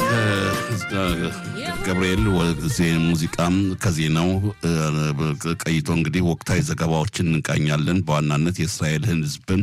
ገብርኤል ሙዚቃም ከዜናው ቀይቶ እንግዲህ ወቅታዊ ዘገባዎችን እንቃኛለን። በዋናነት የእስራኤል ሕዝብን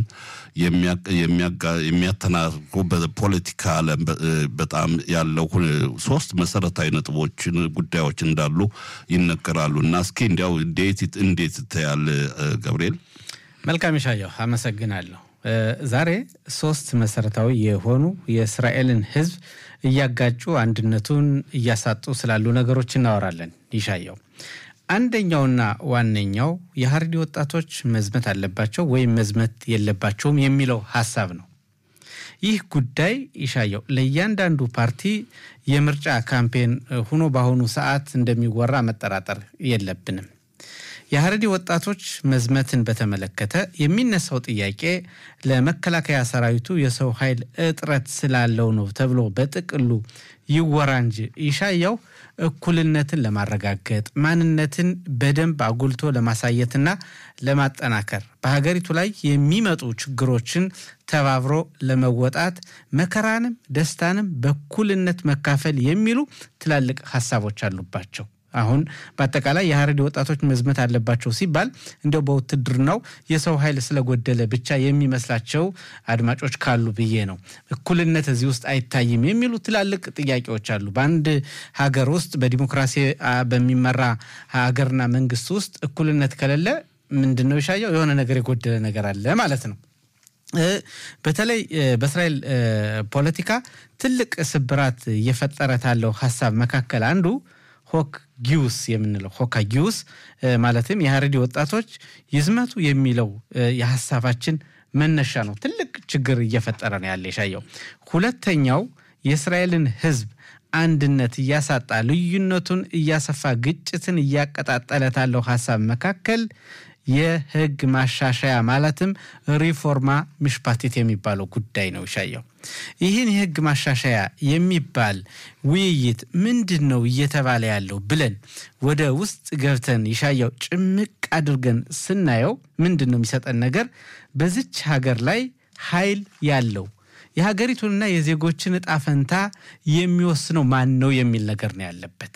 የሚያተናርጉ በፖለቲካ ዓለም በጣም ያለው ሶስት መሰረታዊ ነጥቦችን ጉዳዮች እንዳሉ ይነገራሉ እና እስኪ እንዲያው እንዴት እንዴት ይታያል ገብርኤል? መልካም ይሻየው፣ አመሰግናለሁ። ዛሬ ሶስት መሰረታዊ የሆኑ የእስራኤልን ህዝብ እያጋጩ አንድነቱን እያሳጡ ስላሉ ነገሮች እናወራለን። ይሻየው አንደኛውና ዋነኛው የሀረሪ ወጣቶች መዝመት አለባቸው ወይም መዝመት የለባቸውም የሚለው ሀሳብ ነው። ይህ ጉዳይ ይሻየው ለእያንዳንዱ ፓርቲ የምርጫ ካምፔን ሆኖ በአሁኑ ሰዓት እንደሚወራ መጠራጠር የለብንም። የሀረሪ ወጣቶች መዝመትን በተመለከተ የሚነሳው ጥያቄ ለመከላከያ ሰራዊቱ የሰው ኃይል እጥረት ስላለው ነው ተብሎ በጥቅሉ ይወራ እንጂ ይሻያው እኩልነትን ለማረጋገጥ ማንነትን በደንብ አጉልቶ ለማሳየትና ለማጠናከር በሀገሪቱ ላይ የሚመጡ ችግሮችን ተባብሮ ለመወጣት መከራንም ደስታንም በእኩልነት መካፈል የሚሉ ትላልቅ ሀሳቦች አሉባቸው። አሁን በአጠቃላይ የሀረሪ ወጣቶች መዝመት አለባቸው ሲባል እንዲያው በውትድርናው የሰው ኃይል ስለጎደለ ብቻ የሚመስላቸው አድማጮች ካሉ ብዬ ነው። እኩልነት እዚህ ውስጥ አይታይም የሚሉ ትላልቅ ጥያቄዎች አሉ። በአንድ ሀገር ውስጥ በዲሞክራሲ በሚመራ ሀገርና መንግስት ውስጥ እኩልነት ከሌለ ምንድን ነው ይሻየው? የሆነ ነገር የጎደለ ነገር አለ ማለት ነው። በተለይ በእስራኤል ፖለቲካ ትልቅ ስብራት እየፈጠረ ካለው ሀሳብ መካከል አንዱ ሆክ ጊውስ የምንለው ሆካ ጊውስ ማለትም የሀረሪ ወጣቶች ይዝመቱ የሚለው የሀሳባችን መነሻ ነው። ትልቅ ችግር እየፈጠረ ነው ያለ የሻየው። ሁለተኛው የእስራኤልን ሕዝብ አንድነት እያሳጣ ልዩነቱን እያሰፋ ግጭትን እያቀጣጠለ ካለው ሀሳብ መካከል የህግ ማሻሻያ ማለትም ሪፎርማ ምሽፓቲት የሚባለው ጉዳይ ነው ይሻየው። ይህን የህግ ማሻሻያ የሚባል ውይይት ምንድን ነው እየተባለ ያለው ብለን ወደ ውስጥ ገብተን ይሻየው ጭምቅ አድርገን ስናየው ምንድን ነው የሚሰጠን ነገር በዚች ሀገር ላይ ኃይል ያለው የሀገሪቱንና የዜጎችን እጣ ፈንታ የሚወስነው ማን ነው የሚል ነገር ነው ያለበት።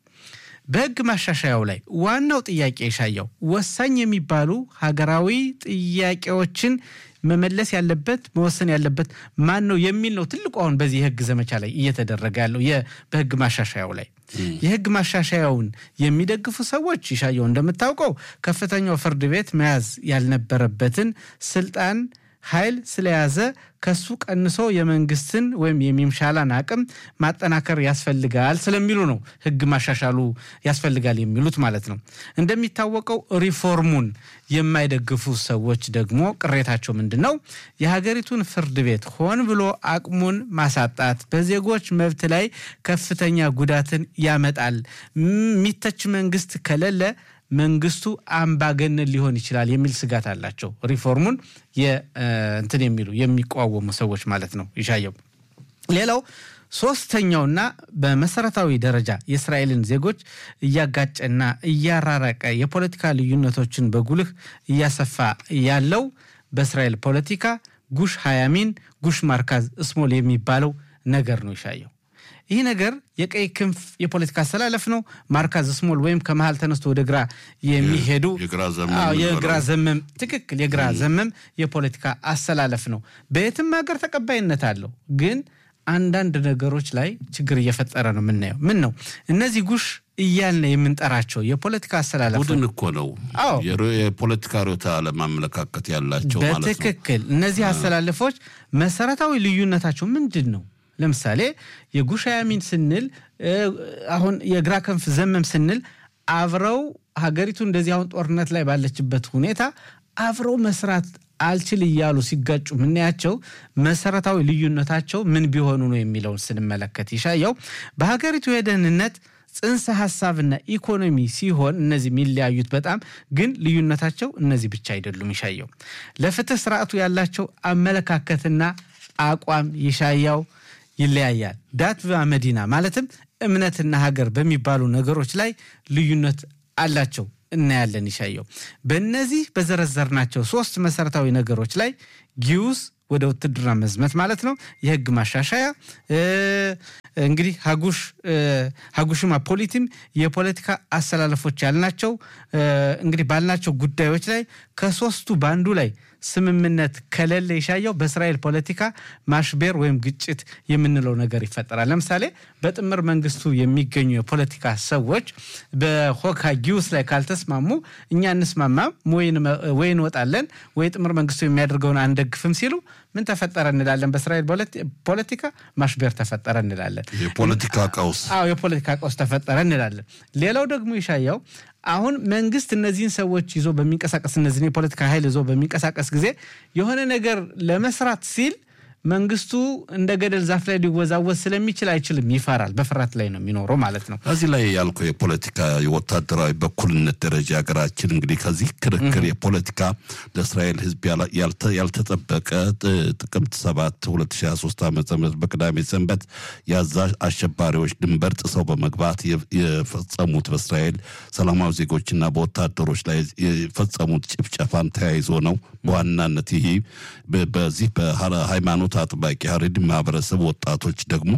በህግ ማሻሻያው ላይ ዋናው ጥያቄ የሻየው ወሳኝ የሚባሉ ሀገራዊ ጥያቄዎችን መመለስ ያለበት መወሰን ያለበት ማን ነው የሚል ነው ትልቁ አሁን በዚህ የህግ ዘመቻ ላይ እየተደረገ ያለው በህግ ማሻሻያው ላይ የህግ ማሻሻያውን የሚደግፉ ሰዎች ይሻየው እንደምታውቀው ከፍተኛው ፍርድ ቤት መያዝ ያልነበረበትን ስልጣን ኃይል ስለያዘ ከሱ ቀንሶ የመንግስትን ወይም የሚምሻላን አቅም ማጠናከር ያስፈልጋል ስለሚሉ ነው ህግ ማሻሻሉ ያስፈልጋል የሚሉት ማለት ነው። እንደሚታወቀው ሪፎርሙን የማይደግፉ ሰዎች ደግሞ ቅሬታቸው ምንድን ነው? የሀገሪቱን ፍርድ ቤት ሆን ብሎ አቅሙን ማሳጣት በዜጎች መብት ላይ ከፍተኛ ጉዳትን ያመጣል። የሚተች መንግስት ከሌለ መንግስቱ አምባገነን ሊሆን ይችላል የሚል ስጋት አላቸው። ሪፎርሙን እንትን የሚሉ የሚቃወሙ ሰዎች ማለት ነው ይሻየው። ሌላው ሶስተኛውና በመሰረታዊ ደረጃ የእስራኤልን ዜጎች እያጋጨና እያራረቀ የፖለቲካ ልዩነቶችን በጉልህ እያሰፋ ያለው በእስራኤል ፖለቲካ ጉሽ ሀያሚን ጉሽ ማርካዝ እስሞል የሚባለው ነገር ነው ይሻየው። ይህ ነገር የቀይ ክንፍ የፖለቲካ አሰላለፍ ነው። ማርካዝ ስሞል ወይም ከመሀል ተነስቶ ወደ ግራ የሚሄዱ የግራ ዘመም ትክክል፣ የግራ ዘመም የፖለቲካ አሰላለፍ ነው። በየትም ሀገር ተቀባይነት አለው። ግን አንዳንድ ነገሮች ላይ ችግር እየፈጠረ ነው የምናየው። ምን ነው እነዚህ ጉሽ እያልን የምንጠራቸው የፖለቲካ አሰላለፍ ቡድን እኮ ነው። የፖለቲካ ርዕዮተ ዓለም አመለካከት ያላቸው ማለት ነው። በትክክል እነዚህ አሰላለፎች መሰረታዊ ልዩነታቸው ምንድን ነው? ለምሳሌ የጉሽ ያሚን ስንል አሁን የግራ ክንፍ ዘመም ስንል አብረው ሀገሪቱ እንደዚህ አሁን ጦርነት ላይ ባለችበት ሁኔታ አብረው መስራት አልችል እያሉ ሲጋጩ የምናያቸው መሰረታዊ ልዩነታቸው ምን ቢሆኑ ነው የሚለውን ስንመለከት ይሻየው በሀገሪቱ የደህንነት ጽንሰ ሀሳብና ኢኮኖሚ ሲሆን እነዚህ የሚለያዩት በጣም ግን ልዩነታቸው እነዚህ ብቻ አይደሉም። ይሻየው ለፍትህ ስርዓቱ ያላቸው አመለካከትና አቋም ይሻያው ይለያያል። ዳት መዲና ማለትም እምነትና ሀገር በሚባሉ ነገሮች ላይ ልዩነት አላቸው እናያለን። ይሻየው በእነዚህ በዘረዘርናቸው ሶስት መሰረታዊ ነገሮች ላይ ጊዩስ ወደ ውትድርና መዝመት ማለት ነው፣ የህግ ማሻሻያ እንግዲህ ሀጉሽ ሀጉሽማ ፖሊቲም የፖለቲካ አሰላለፎች ያልናቸው እንግዲህ ባልናቸው ጉዳዮች ላይ ከሶስቱ በአንዱ ላይ ስምምነት ከሌለ ይሻየው በእስራኤል ፖለቲካ ማሽቤር ወይም ግጭት የምንለው ነገር ይፈጠራል። ለምሳሌ በጥምር መንግስቱ የሚገኙ የፖለቲካ ሰዎች በሆካ ጊውስ ላይ ካልተስማሙ እኛ እንስማማም ወይ እንወጣለን ወይ ጥምር መንግስቱ የሚያደርገውን አንደግፍም ሲሉ ምን ተፈጠረ እንላለን። በእስራኤል ፖለቲካ ማሽቤር ተፈጠረ እንላለን። የፖለቲካ ቀውስ አዎ፣ የፖለቲካ ቀውስ ተፈጠረ እንላለን። ሌላው ደግሞ ይሻያው አሁን መንግስት እነዚህን ሰዎች ይዞ በሚንቀሳቀስ እነዚህን የፖለቲካ ኃይል ይዞ በሚንቀሳቀስ ጊዜ የሆነ ነገር ለመስራት ሲል መንግስቱ እንደ ገደል ዛፍ ላይ ሊወዛወዝ ስለሚችል አይችልም፣ ይፈራል። በፍርሃት ላይ ነው የሚኖረው ማለት ነው። እዚህ ላይ ያልከው የፖለቲካ የወታደራዊ በኩልነት ደረጃ ሀገራችን እንግዲህ ከዚህ ክርክር የፖለቲካ ለእስራኤል ሕዝብ ያልተጠበቀ ጥቅምት 7 2023 ዓ ም በቅዳሜ ሰንበት የአዛ አሸባሪዎች ድንበር ጥሰው በመግባት የፈጸሙት በእስራኤል ሰላማዊ ዜጎችና በወታደሮች ላይ የፈጸሙት ጭፍጨፋን ተያይዞ ነው። በዋናነት ይህ በዚህ በሃይማኖት አጥባቂ ሀሬድ ማህበረሰብ ወጣቶች ደግሞ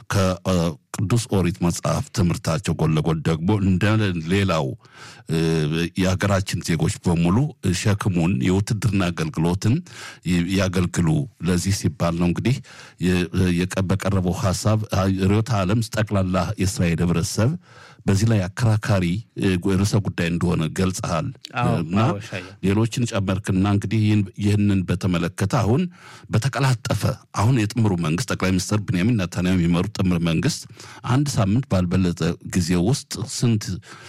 ከቅዱስ ኦሪት መጽሐፍ ትምህርታቸው ጎን ለጎን ደግሞ እንደ ሌላው የሀገራችን ዜጎች በሙሉ ሸክሙን የውትድርና አገልግሎትን ያገልግሉ። ለዚህ ሲባል ነው እንግዲህ በቀረበው ሀሳብ ርዕዮተ ዓለም ጠቅላላ የእስራኤል ህብረተሰብ በዚህ ላይ አከራካሪ ርዕሰ ጉዳይ እንደሆነ ገልጸሃል እና ሌሎችን ጨመርክና እንግዲህ ይህንን በተመለከተ አሁን በተቀላጠፈ አሁን የጥምሩ መንግስት ጠቅላይ ሚኒስትር ብንያሚን ኔታንያሁ የሚመሩት ጥምር መንግስት አንድ ሳምንት ባልበለጠ ጊዜ ውስጥ ስንት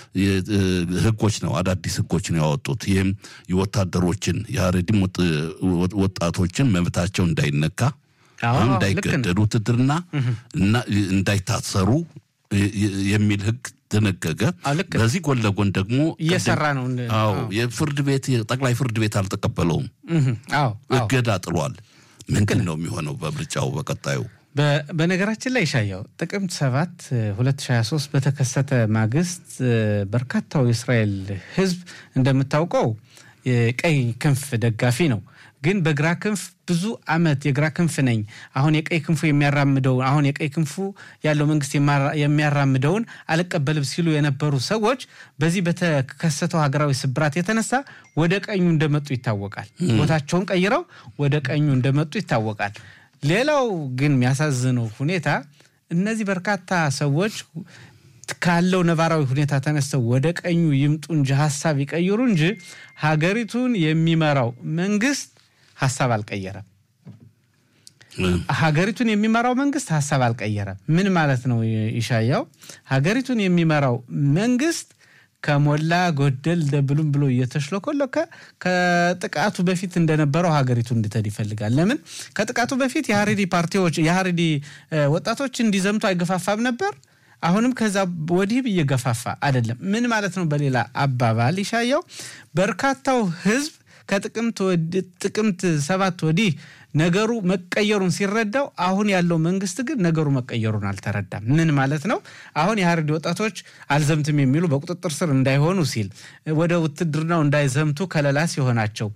ህጎች ነው አዳዲስ ህጎች ነው ያወጡት። ይህም የወታደሮችን የሀረዲም ወጣቶችን መብታቸው እንዳይነካ እንዳይገደዱ ውትድርና እና እንዳይታሰሩ የሚል ህግ ደነገገ። በዚህ ጎን ለጎን ደግሞ እየሰራ ነው። አዎ የፍርድ ቤት ጠቅላይ ፍርድ ቤት አልተቀበለውም፣ እገዳ ጥሏል። ምንድን ነው የሚሆነው በምርጫው በቀጣዩ? በነገራችን ላይ ይሻየው ጥቅምት 7 2023 በተከሰተ ማግስት በርካታው የእስራኤል ህዝብ እንደምታውቀው የቀይ ክንፍ ደጋፊ ነው። ግን በግራ ክንፍ ብዙ አመት የግራ ክንፍ ነኝ አሁን የቀይ ክንፉ የሚያራምደውን አሁን የቀይ ክንፉ ያለው መንግስት የሚያራምደውን አልቀበልም ሲሉ የነበሩ ሰዎች በዚህ በተከሰተው ሀገራዊ ስብራት የተነሳ ወደ ቀኙ እንደመጡ ይታወቃል። ቦታቸውን ቀይረው ወደ ቀኙ እንደመጡ ይታወቃል። ሌላው ግን የሚያሳዝነው ሁኔታ እነዚህ በርካታ ሰዎች ካለው ነባራዊ ሁኔታ ተነስተው ወደ ቀኙ ይምጡ እንጂ ሀሳብ ይቀይሩ እንጂ ሀገሪቱን የሚመራው መንግስት ሀሳብ አልቀየረም። ሀገሪቱን የሚመራው መንግስት ሀሳብ አልቀየረም። ምን ማለት ነው? ይሻያው ሀገሪቱን የሚመራው መንግስት ከሞላ ጎደል ደብሉም ብሎ እየተሽለኮለከ ከጥቃቱ በፊት እንደነበረው ሀገሪቱ እንድትሄድ ይፈልጋል። ለምን ከጥቃቱ በፊት የሀሬዲ ፓርቲዎች የሀሬዲ ወጣቶች እንዲዘምቱ አይገፋፋም ነበር። አሁንም ከዛ ወዲህ እየገፋፋ አይደለም። ምን ማለት ነው? በሌላ አባባል ይሻየው በርካታው ህዝብ ከጥቅምት ሰባት ወዲህ ነገሩ መቀየሩን ሲረዳው፣ አሁን ያለው መንግስት ግን ነገሩ መቀየሩን አልተረዳም። ምን ማለት ነው? አሁን የሀረሪ ወጣቶች አልዘምትም የሚሉ በቁጥጥር ስር እንዳይሆኑ ሲል ወደ ውትድርናው እንዳይዘምቱ ከለላ ሲሆናቸው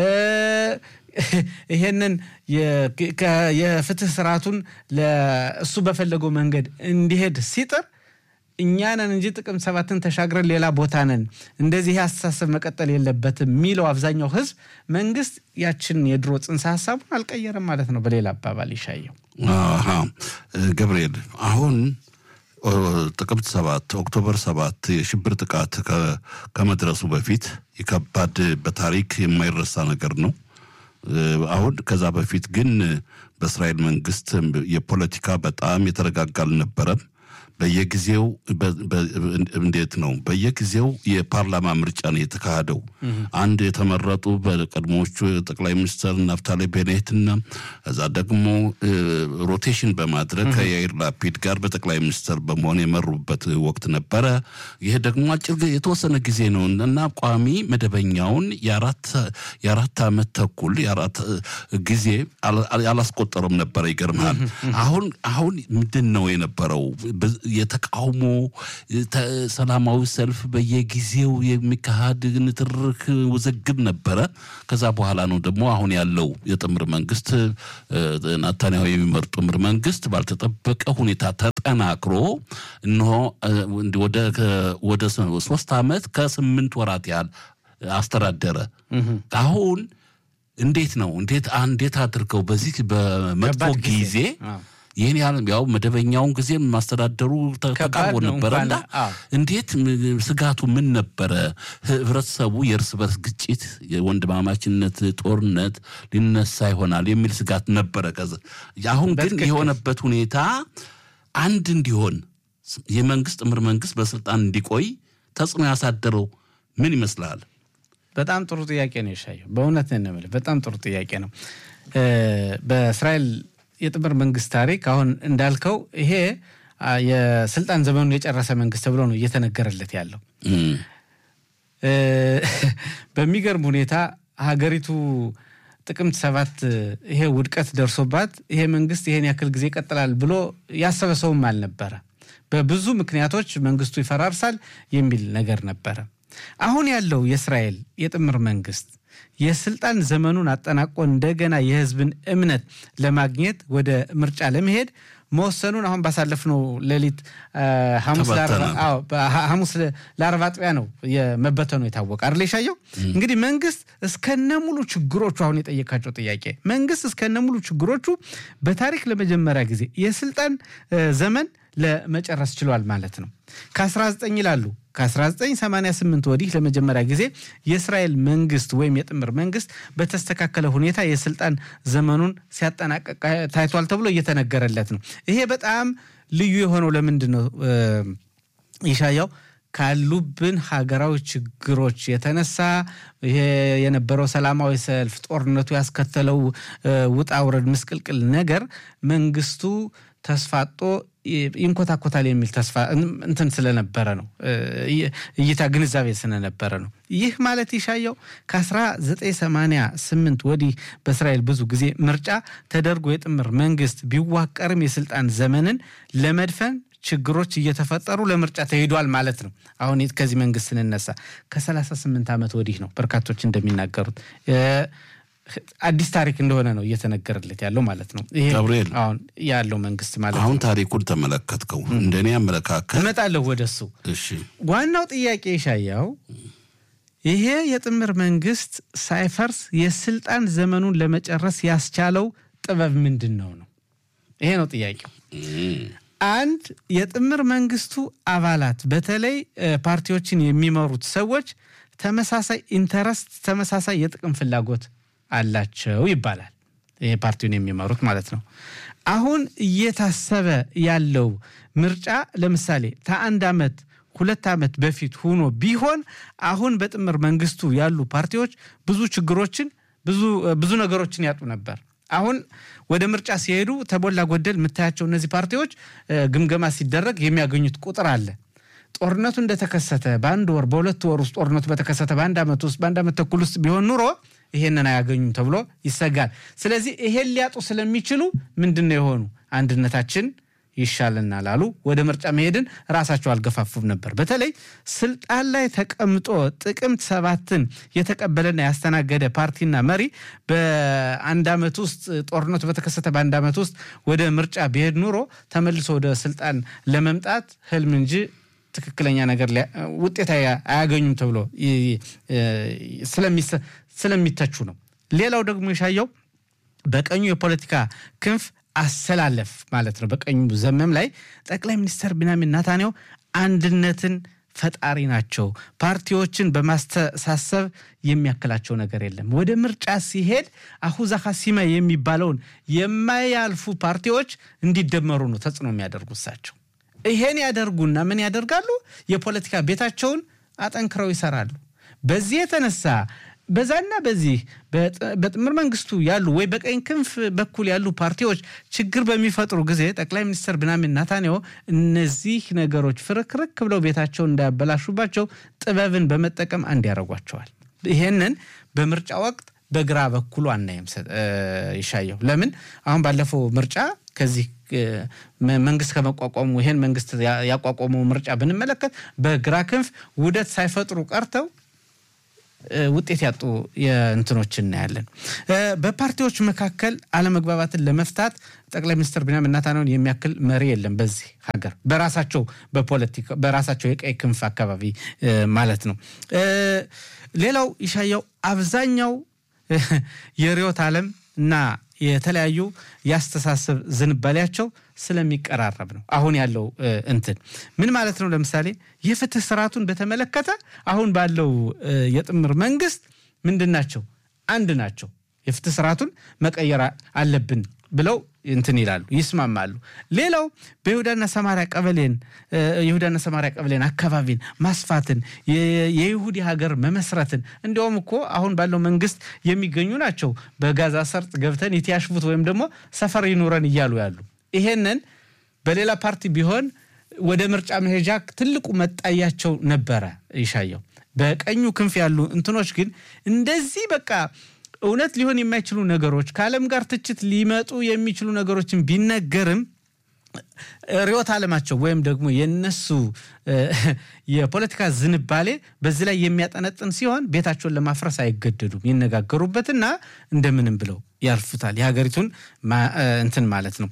ይሄንን የፍትህ ስርዓቱን እሱ በፈለገው መንገድ እንዲሄድ ሲጥር እኛ ነን እንጂ ጥቅምት ሰባትን ተሻግረን ሌላ ቦታ ነን፣ እንደዚህ ይህ አስተሳሰብ መቀጠል የለበትም የሚለው አብዛኛው ህዝብ መንግስት ያችን የድሮ ጽንሰ ሀሳቡን አልቀየረም ማለት ነው። በሌላ አባባል ይሻየው ገብርኤል አሁን ጥቅምት ሰባት ኦክቶበር ሰባት የሽብር ጥቃት ከመድረሱ በፊት የከባድ በታሪክ የማይረሳ ነገር ነው። አሁን ከዛ በፊት ግን በእስራኤል መንግስት የፖለቲካ በጣም የተረጋጋ አልነበረም። በየጊዜው እንዴት ነው? በየጊዜው የፓርላማ ምርጫ ነው የተካሄደው። አንድ የተመረጡ በቀድሞዎቹ ጠቅላይ ሚኒስትር ናፍታሌ ቤኔትና እዛ ደግሞ ሮቴሽን በማድረግ ከያይር ላፒድ ጋር በጠቅላይ ሚኒስትር በመሆን የመሩበት ወቅት ነበረ። ይህ ደግሞ አጭር የተወሰነ ጊዜ ነው እና ቋሚ መደበኛውን የአራት ዓመት ተኩል የአራት ጊዜ አላስቆጠረም ነበረ። ይገርምሃል። አሁን አሁን ምንድን ነው የነበረው የተቃውሞ ሰላማዊ ሰልፍ በየጊዜው የሚካሄድ ንትርክ ውዝግብ ነበረ። ከዛ በኋላ ነው ደግሞ አሁን ያለው የጥምር መንግስት ናታንያሁ የሚመርጡ ጥምር መንግስት ባልተጠበቀ ሁኔታ ተጠናክሮ እነሆ ወደ ሶስት ዓመት ከስምንት ወራት ያህል አስተዳደረ። አሁን እንዴት ነው እንዴት እንዴት አድርገው በዚህ በመጥፎ ጊዜ ይህን ያህል ያው መደበኛውን ጊዜ ማስተዳደሩ ተቃርቦ ነበረ እና እንዴት ስጋቱ ምን ነበረ? ህብረተሰቡ የእርስ በርስ ግጭት፣ የወንድማማችነት ጦርነት ሊነሳ ይሆናል የሚል ስጋት ነበረ። ከዚ አሁን ግን የሆነበት ሁኔታ አንድ እንዲሆን የመንግስት ጥምር መንግስት በስልጣን እንዲቆይ ተጽዕኖ ያሳደረው ምን ይመስላል? በጣም ጥሩ ጥያቄ ነው የሻየው። በእውነት ነው የምልህ፣ በጣም ጥሩ ጥያቄ ነው። በእስራኤል የጥምር መንግስት ታሪክ አሁን እንዳልከው ይሄ የስልጣን ዘመኑን የጨረሰ መንግስት ተብሎ ነው እየተነገረለት ያለው። በሚገርም ሁኔታ ሀገሪቱ ጥቅምት ሰባት ይሄ ውድቀት ደርሶባት ይሄ መንግስት ይሄን ያክል ጊዜ ይቀጥላል ብሎ ያሰበ ሰውም አልነበረ። በብዙ ምክንያቶች መንግስቱ ይፈራርሳል የሚል ነገር ነበረ። አሁን ያለው የእስራኤል የጥምር መንግስት የስልጣን ዘመኑን አጠናቆ እንደገና የህዝብን እምነት ለማግኘት ወደ ምርጫ ለመሄድ መወሰኑን አሁን ባሳለፍነው ሌሊት ሐሙስ ለአርብ አጥቢያ ነው የመበተኑ የታወቀ አይደል? የሻየው እንግዲህ መንግስት እስከነ ሙሉ ችግሮቹ አሁን የጠየቃቸው ጥያቄ መንግስት እስከነ ሙሉ ችግሮቹ በታሪክ ለመጀመሪያ ጊዜ የስልጣን ዘመን ለመጨረስ ችሏል ማለት ነው። ከ19 ይላሉ ከ1988 ወዲህ ለመጀመሪያ ጊዜ የእስራኤል መንግስት ወይም የጥምር መንግስት በተስተካከለ ሁኔታ የስልጣን ዘመኑን ሲያጠናቀቅ ታይቷል ተብሎ እየተነገረለት ነው። ይሄ በጣም ልዩ የሆነው ለምንድን ነው ይሻያው? ካሉብን ሀገራዊ ችግሮች የተነሳ ይሄ የነበረው ሰላማዊ ሰልፍ፣ ጦርነቱ ያስከተለው ውጣ ውረድ፣ ምስቅልቅል ነገር መንግስቱ ተስፋጦ ይንኮታኮታል የሚል ተስፋ እንትን ስለነበረ ነው እይታ ግንዛቤ ስለነበረ ነው። ይህ ማለት ይሻየው ከ1988 ወዲህ በእስራኤል ብዙ ጊዜ ምርጫ ተደርጎ የጥምር መንግስት ቢዋቀርም የስልጣን ዘመንን ለመድፈን ችግሮች እየተፈጠሩ ለምርጫ ተሄዷል ማለት ነው። አሁን ከዚህ መንግስት ስንነሳ ከ38 ዓመት ወዲህ ነው በርካቶች እንደሚናገሩት አዲስ ታሪክ እንደሆነ ነው እየተነገረለት ያለው ማለት ነው። ይሄ ገብርኤል አሁን ያለው መንግስት ማለት አሁን ነው። ታሪኩን ተመለከትከው። እንደኔ አመለካከት እመጣለሁ ወደሱ። እሺ ዋናው ጥያቄ ይሻያው ይሄ የጥምር መንግስት ሳይፈርስ የስልጣን ዘመኑን ለመጨረስ ያስቻለው ጥበብ ምንድን ነው ነው? ይሄ ነው ጥያቄው። አንድ የጥምር መንግስቱ አባላት በተለይ ፓርቲዎችን የሚመሩት ሰዎች ተመሳሳይ ኢንተረስት፣ ተመሳሳይ የጥቅም ፍላጎት አላቸው ይባላል። ይሄ ፓርቲውን የሚመሩት ማለት ነው። አሁን እየታሰበ ያለው ምርጫ ለምሳሌ ከአንድ ዓመት ሁለት ዓመት በፊት ሆኖ ቢሆን አሁን በጥምር መንግስቱ ያሉ ፓርቲዎች ብዙ ችግሮችን ብዙ ነገሮችን ያጡ ነበር። አሁን ወደ ምርጫ ሲሄዱ ተሞላ ጎደል የምታያቸው እነዚህ ፓርቲዎች ግምገማ ሲደረግ የሚያገኙት ቁጥር አለ። ጦርነቱ እንደተከሰተ በአንድ ወር በሁለት ወር ውስጥ ጦርነቱ በተከሰተ በአንድ ዓመት ውስጥ በአንድ ዓመት ተኩል ውስጥ ቢሆን ኑሮ ይሄንን አያገኙም ተብሎ ይሰጋል። ስለዚህ ይሄን ሊያጡ ስለሚችሉ ምንድን ነው የሆኑ አንድነታችን ይሻለናል አሉ። ወደ ምርጫ መሄድን ራሳቸው አልገፋፉም ነበር። በተለይ ስልጣን ላይ ተቀምጦ ጥቅምት ሰባትን የተቀበለና ያስተናገደ ፓርቲና መሪ በአንድ ዓመት ውስጥ ጦርነቱ በተከሰተ በአንድ ዓመት ውስጥ ወደ ምርጫ ቢሄድ ኑሮ ተመልሶ ወደ ስልጣን ለመምጣት ህልም እንጂ ትክክለኛ ነገር ውጤት አያገኙም ተብሎ ስለሚተቹ ነው። ሌላው ደግሞ የሻየው በቀኙ የፖለቲካ ክንፍ አሰላለፍ ማለት ነው። በቀኙ ዘመም ላይ ጠቅላይ ሚኒስትር ቢንያሚን ኔታንያሁ አንድነትን ፈጣሪ ናቸው። ፓርቲዎችን በማስተሳሰብ የሚያክላቸው ነገር የለም። ወደ ምርጫ ሲሄድ አሁዛ ሀሲማ የሚባለውን የማያልፉ ፓርቲዎች እንዲደመሩ ነው ተጽዕኖ የሚያደርጉ እሳቸው። ይሄን ያደርጉና ምን ያደርጋሉ? የፖለቲካ ቤታቸውን አጠንክረው ይሰራሉ። በዚህ የተነሳ በዛና በዚህ በጥምር መንግስቱ ያሉ ወይ በቀኝ ክንፍ በኩል ያሉ ፓርቲዎች ችግር በሚፈጥሩ ጊዜ ጠቅላይ ሚኒስትር ቢንያሚን ኔታንያሁ እነዚህ ነገሮች ፍርክርክ ብለው ቤታቸውን እንዳያበላሹባቸው ጥበብን በመጠቀም አንድ ያደርጓቸዋል። ይሄንን በምርጫ ወቅት በግራ በኩሉ አናይም ይሻየው። ለምን አሁን ባለፈው ምርጫ ከዚህ መንግስት ከመቋቋሙ ይሄን መንግስት ያቋቋመው ምርጫ ብንመለከት በግራ ክንፍ ውህደት ሳይፈጥሩ ቀርተው ውጤት ያጡ የእንትኖች እናያለን። በፓርቲዎች መካከል አለመግባባትን ለመፍታት ጠቅላይ ሚኒስትር ቢንያሚን ኔታንያሁን የሚያክል መሪ የለም በዚህ ሀገር በራሳቸው በፖለቲካ በራሳቸው የቀይ ክንፍ አካባቢ ማለት ነው። ሌላው ይሻያው አብዛኛው የርዕዮተ ዓለም እና የተለያዩ የአስተሳሰብ ዝንባሌያቸው ስለሚቀራረብ ነው። አሁን ያለው እንትን ምን ማለት ነው? ለምሳሌ የፍትህ ስርዓቱን በተመለከተ አሁን ባለው የጥምር መንግስት ምንድን ናቸው? አንድ ናቸው። የፍትህ ስርዓቱን መቀየር አለብን ብለው እንትን ይላሉ፣ ይስማማሉ። ሌላው በይሁዳና ሰማሪያ ቀበሌን ይሁዳና ሰማሪያ ቀበሌን አካባቢን ማስፋትን የይሁዲ ሀገር መመስረትን እንዲያውም እኮ አሁን ባለው መንግስት የሚገኙ ናቸው በጋዛ ሰርጥ ገብተን የትያሽፉት ወይም ደግሞ ሰፈር ይኑረን እያሉ ያሉ ይሄንን በሌላ ፓርቲ ቢሆን ወደ ምርጫ መሄጃ ትልቁ መጣያቸው ነበረ ይሻየው። በቀኙ ክንፍ ያሉ እንትኖች ግን እንደዚህ በቃ እውነት ሊሆን የማይችሉ ነገሮች ከዓለም ጋር ትችት ሊመጡ የሚችሉ ነገሮችን ቢነገርም ርዕዮተ ዓለማቸው ወይም ደግሞ የነሱ የፖለቲካ ዝንባሌ በዚህ ላይ የሚያጠነጥን ሲሆን ቤታቸውን ለማፍረስ አይገደዱም። ይነጋገሩበትና እንደምንም ብለው ያልፉታል። የሀገሪቱን እንትን ማለት ነው።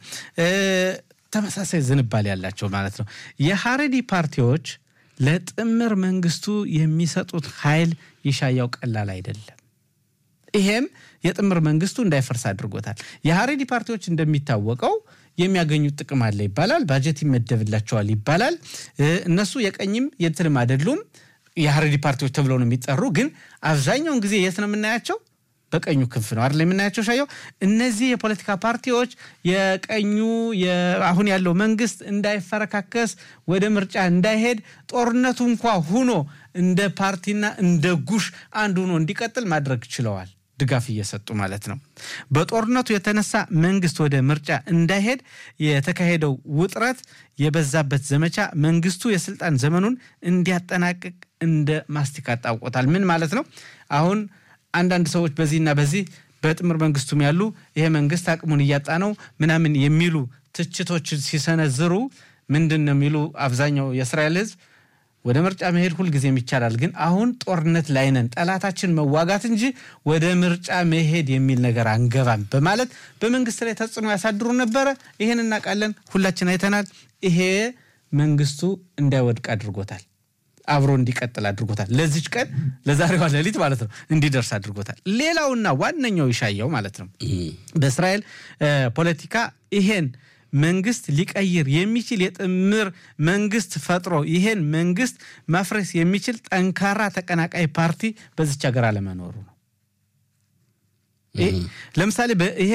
ተመሳሳይ ዝንባሌ ያላቸው ማለት ነው። የሀረዲ ፓርቲዎች ለጥምር መንግስቱ የሚሰጡት ኃይል ይሻያው ቀላል አይደለም። ይሄም የጥምር መንግስቱ እንዳይፈርስ አድርጎታል። የሀሬዲ ፓርቲዎች እንደሚታወቀው የሚያገኙት ጥቅም አለ ይባላል። ባጀት ይመደብላቸዋል ይባላል። እነሱ የቀኝም የትንም አይደሉም። የሀሬዲ ፓርቲዎች ተብለው ነው የሚጠሩ። ግን አብዛኛውን ጊዜ የት ነው የምናያቸው? በቀኙ ክንፍ ነው አይደል የምናያቸው ሻየው። እነዚህ የፖለቲካ ፓርቲዎች የቀኙ አሁን ያለው መንግስት እንዳይፈረካከስ ወደ ምርጫ እንዳይሄድ ጦርነቱ እንኳ ሁኖ እንደ ፓርቲና እንደ ጉሽ አንድ ሆኖ እንዲቀጥል ማድረግ ችለዋል። ድጋፍ እየሰጡ ማለት ነው። በጦርነቱ የተነሳ መንግስት ወደ ምርጫ እንዳይሄድ የተካሄደው ውጥረት የበዛበት ዘመቻ መንግስቱ የስልጣን ዘመኑን እንዲያጠናቅቅ እንደ ማስቲካ ጣውቆታል። ምን ማለት ነው? አሁን አንዳንድ ሰዎች በዚህና በዚህ በጥምር መንግስቱም ያሉ ይሄ መንግስት አቅሙን እያጣ ነው ምናምን የሚሉ ትችቶች ሲሰነዝሩ ምንድን ነው የሚሉ አብዛኛው የእስራኤል ህዝብ ወደ ምርጫ መሄድ ሁልጊዜም ይቻላል፣ ግን አሁን ጦርነት ላይ ነን፣ ጠላታችን መዋጋት እንጂ ወደ ምርጫ መሄድ የሚል ነገር አንገባም በማለት በመንግስት ላይ ተጽዕኖ ያሳድሩ ነበረ። ይህን እናውቃለን፣ ሁላችን አይተናል። ይሄ መንግስቱ እንዳይወድቅ አድርጎታል፣ አብሮ እንዲቀጥል አድርጎታል። ለዚች ቀን ለዛሬዋ ሌሊት ማለት ነው እንዲደርስ አድርጎታል። ሌላውና ዋነኛው ይሻየው ማለት ነው በእስራኤል ፖለቲካ ይሄን መንግስት ሊቀይር የሚችል የጥምር መንግስት ፈጥሮ ይሄን መንግስት ማፍረስ የሚችል ጠንካራ ተቀናቃይ ፓርቲ በዚች ሀገር አለመኖሩ ነው። ለምሳሌ ይሄ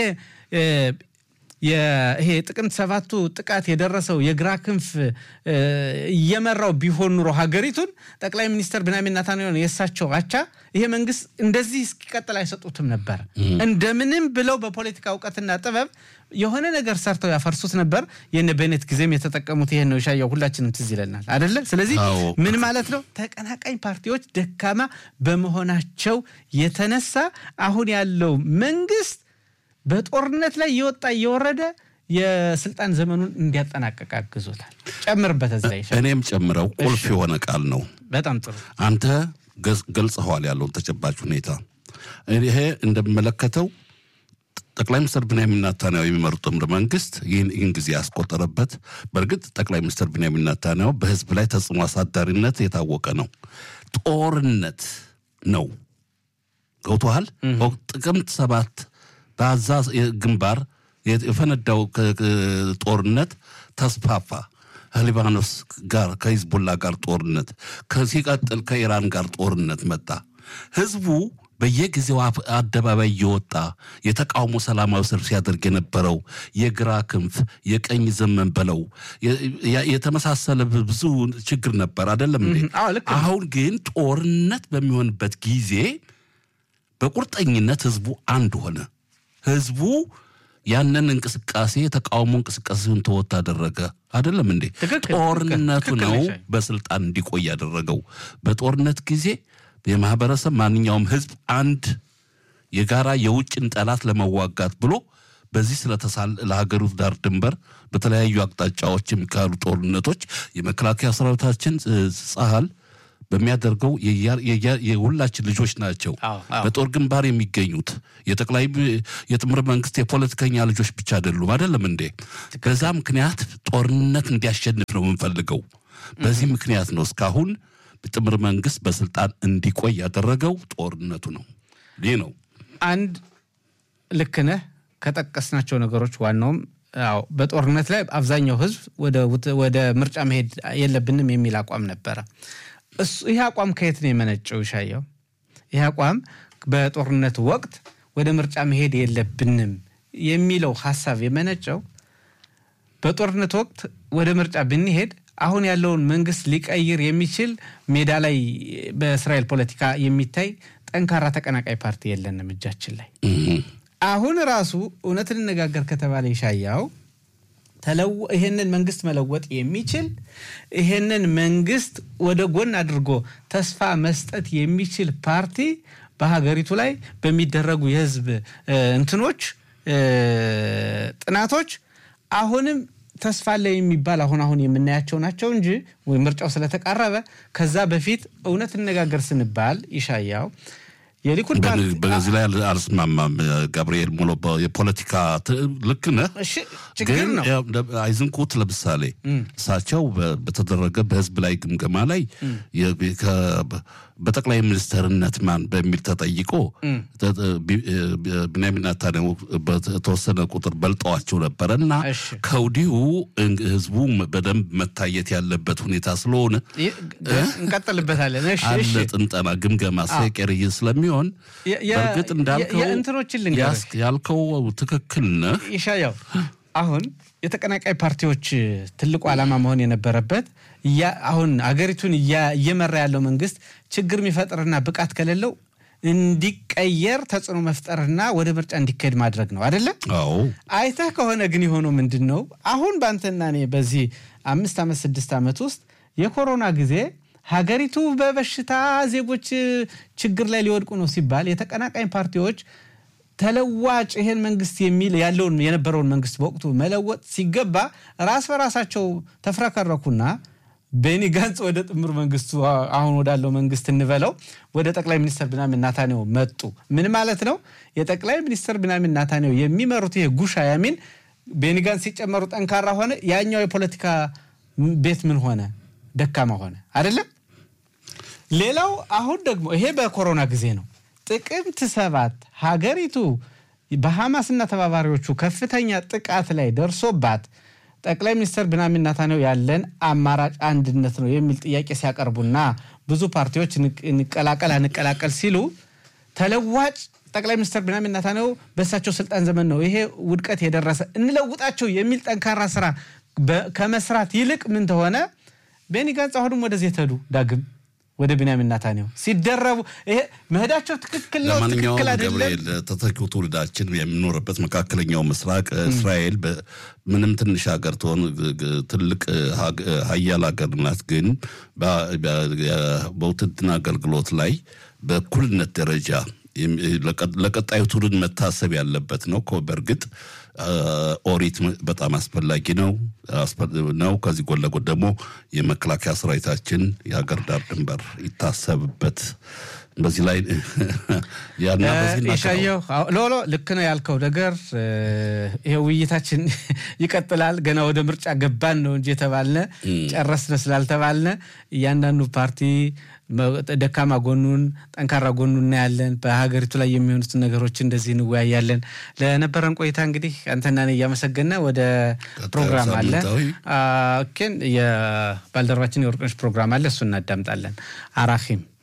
ይሄ ጥቅምት ሰባቱ ጥቃት የደረሰው የግራ ክንፍ እየመራው ቢሆን ኑሮ ሀገሪቱን ጠቅላይ ሚኒስትር ቢንያሚን ኔታንያሁን የእሳቸው አቻ ይሄ መንግስት እንደዚህ እስኪቀጥል አይሰጡትም ነበር። እንደምንም ብለው በፖለቲካ እውቀትና ጥበብ የሆነ ነገር ሰርተው ያፈርሱት ነበር። የነ ቤኔት ጊዜም የተጠቀሙት ይሄን ነው። ሻያው ሁላችንም ትዝ ይለናል አደለ? ስለዚህ ምን ማለት ነው? ተቀናቃኝ ፓርቲዎች ደካማ በመሆናቸው የተነሳ አሁን ያለው መንግስት በጦርነት ላይ እየወጣ እየወረደ የስልጣን ዘመኑን እንዲያጠናቀቅ አግዞታል። ጨምርበት እዚህ ላይ እኔም ጨምረው ቁልፍ የሆነ ቃል ነው። በጣም ጥሩ አንተ ገልጸኸዋል ያለውን ተጨባጭ ሁኔታ። ይሄ እንደሚመለከተው ጠቅላይ ሚኒስትር ቢንያሚን ኔታንያሁ የሚመሩት ጥምር መንግስት ይህን ጊዜ ያስቆጠረበት፣ በእርግጥ ጠቅላይ ሚኒስትር ቢንያሚን ኔታንያሁ በህዝብ ላይ ተጽዕኖ አሳዳሪነት የታወቀ ነው። ጦርነት ነው ገብቶሃል። ጥቅምት ሰባት በአዛ ግንባር የፈነዳው ጦርነት ተስፋፋ። ከሊባኖስ ጋር ከሂዝቦላ ጋር ጦርነት ሲቀጥል ከኢራን ጋር ጦርነት መጣ። ህዝቡ በየጊዜው አደባባይ እየወጣ የተቃውሞ ሰላማዊ ሰልፍ ሲያደርግ የነበረው የግራ ክንፍ የቀኝ ዘመን በለው የተመሳሰለ ብዙ ችግር ነበር አይደለም እንዴ? አሁን ግን ጦርነት በሚሆንበት ጊዜ በቁርጠኝነት ህዝቡ አንድ ሆነ። ህዝቡ ያንን እንቅስቃሴ የተቃውሞ እንቅስቃሴውን ተወት አደረገ። አይደለም እንዴ? ጦርነቱ ነው በስልጣን እንዲቆይ ያደረገው። በጦርነት ጊዜ የማህበረሰብ ማንኛውም ህዝብ አንድ የጋራ የውጭን ጠላት ለመዋጋት ብሎ በዚህ ስለተሳል ለሀገሩ ዳር ድንበር በተለያዩ አቅጣጫዎች የሚካሄዱ ጦርነቶች የመከላከያ ሰራዊታችን ጸሀል በሚያደርገው የሁላችን ልጆች ናቸው። በጦር ግንባር የሚገኙት የጠቅላይ የጥምር መንግስት የፖለቲከኛ ልጆች ብቻ አይደሉም። አይደለም እንዴ? በዛ ምክንያት ጦርነት እንዲያሸንፍ ነው የምንፈልገው። በዚህ ምክንያት ነው እስካሁን ጥምር መንግስት በስልጣን እንዲቆይ ያደረገው ጦርነቱ ነው። ይህ ነው አንድ ልክ ነህ ከጠቀስናቸው ነገሮች ዋናውም አዎ በጦርነት ላይ አብዛኛው ህዝብ ወደ ምርጫ መሄድ የለብንም የሚል አቋም ነበረ። እሱ ይህ አቋም ከየት ነው የመነጨው? ይሻየው ይህ አቋም በጦርነት ወቅት ወደ ምርጫ መሄድ የለብንም የሚለው ሀሳብ የመነጨው በጦርነት ወቅት ወደ ምርጫ ብንሄድ አሁን ያለውን መንግስት ሊቀይር የሚችል ሜዳ ላይ በእስራኤል ፖለቲካ የሚታይ ጠንካራ ተቀናቃይ ፓርቲ የለንም እጃችን ላይ። አሁን ራሱ እውነት እንነጋገር ከተባለ ይሻያው ይህንን መንግስት መለወጥ የሚችል ይህንን መንግስት ወደ ጎን አድርጎ ተስፋ መስጠት የሚችል ፓርቲ በሀገሪቱ ላይ በሚደረጉ የህዝብ እንትኖች ጥናቶች አሁንም ተስፋ አለ የሚባል አሁን አሁን የምናያቸው ናቸው እንጂ ወይ ምርጫው ስለተቃረበ ከዛ በፊት እውነት እነጋገር ስንባል ይሻያው የሊኩድ በዚህ ላይ አልስማማም። ገብርኤል ሙሎ የፖለቲካ ልክ ነህ፣ ችግር ነው። አይዝንኩት ለምሳሌ እሳቸው በተደረገ በህዝብ ላይ ግምገማ ላይ በጠቅላይ ሚኒስትርነት ማን በሚል ተጠይቆ ብንያሚን ኔታንያሁ በተወሰነ ቁጥር በልጠዋቸው ነበረ እና ከወዲሁ ህዝቡ በደንብ መታየት ያለበት ሁኔታ ስለሆነ እንቀጥልበታለን አለ ጥንጠና ግምገማ ሴቀርይ ስለሚሆን በእርግጥ እንዳልከው እንትኖችን ያልከው ትክክል ነህ ይሻያው አሁን የተቀናቃይ ፓርቲዎች ትልቁ ዓላማ መሆን የነበረበት አሁን አገሪቱን እየመራ ያለው መንግስት ችግር የሚፈጥርና ብቃት ከሌለው እንዲቀየር ተጽዕኖ መፍጠርና ወደ ምርጫ እንዲካሄድ ማድረግ ነው አይደለም? አዎ። አይተህ ከሆነ ግን የሆነው ምንድን ነው? አሁን በአንተና እኔ በዚህ አምስት ዓመት ስድስት ዓመት ውስጥ የኮሮና ጊዜ ሀገሪቱ በበሽታ ዜጎች ችግር ላይ ሊወድቁ ነው ሲባል የተቀናቃኝ ፓርቲዎች ተለዋጭ ይሄን መንግስት የሚል ያለውን የነበረውን መንግስት በወቅቱ መለወጥ ሲገባ ራስ በራሳቸው ተፍረከረኩና ቤኒ ጋንጽ ወደ ጥምር መንግስቱ አሁን ወዳለው መንግስት እንበለው ወደ ጠቅላይ ሚኒስትር ብናምን ናታንያሁ መጡ። ምን ማለት ነው? የጠቅላይ ሚኒስትር ብናምን ናታንያሁ የሚመሩት ይሄ ጉሻ ያሚን ቤኒ ጋንጽ ሲጨመሩ ጠንካራ ሆነ። ያኛው የፖለቲካ ቤት ምን ሆነ? ደካማ ሆነ አይደለም። ሌላው አሁን ደግሞ ይሄ በኮሮና ጊዜ ነው። ጥቅምት ሰባት ሀገሪቱ በሐማስና ተባባሪዎቹ ከፍተኛ ጥቃት ላይ ደርሶባት ጠቅላይ ሚኒስትር ብንያሚን ኔታንያሁ ያለን አማራጭ አንድነት ነው የሚል ጥያቄ ሲያቀርቡና ብዙ ፓርቲዎች እንቀላቀል አንቀላቀል ሲሉ ተለዋጭ ጠቅላይ ሚኒስትር ብንያሚን ኔታንያሁ በእሳቸው ስልጣን ዘመን ነው ይሄ ውድቀት የደረሰ እንለውጣቸው የሚል ጠንካራ ስራ ከመስራት ይልቅ ምን ተሆነ? ቤኒ ጋንጽ አሁንም ወደዚህ የተዱ ዳግም ወደ ብንያሚን ኔታንያሁ ሲደረቡ ይሄ መሄዳቸው ትክክል ነው፣ ትክክል አይደለም። ገብርኤል ተተኪው ትውልዳችን የሚኖርበት መካከለኛው ምስራቅ እስራኤል ምንም ትንሽ ሀገር ትሆን ትልቅ ሀያል ሀገር ናት። ግን በውትድርና አገልግሎት ላይ በእኩልነት ደረጃ ለቀጣዩ ትውልድ መታሰብ ያለበት ነው። በእርግጥ ኦሪት በጣም አስፈላጊ ነው ነው። ከዚህ ጎን ለጎን ደግሞ የመከላከያ ሰራዊታችን የሀገር ዳር ድንበር ይታሰብበት። በዚህ ላይ ያና የሻየው ሎሎ ልክ ነው ያልከው ነገር። ይሄ ውይይታችን ይቀጥላል። ገና ወደ ምርጫ ገባን ነው እንጂ የተባልነ ጨረስነ ስላልተባልነ እያንዳንዱ ፓርቲ ደካማ ጎኑን ጠንካራ ጎኑን እናያለን። በሀገሪቱ ላይ የሚሆኑትን ነገሮች እንደዚህ እንወያያለን። ለነበረን ቆይታ እንግዲህ አንተና እኔ እያመሰገነ ወደ ፕሮግራም አለ ኬን የባልደረባችን የወርቅነሽ ፕሮግራም አለ፣ እሱ እናዳምጣለን። አራኪም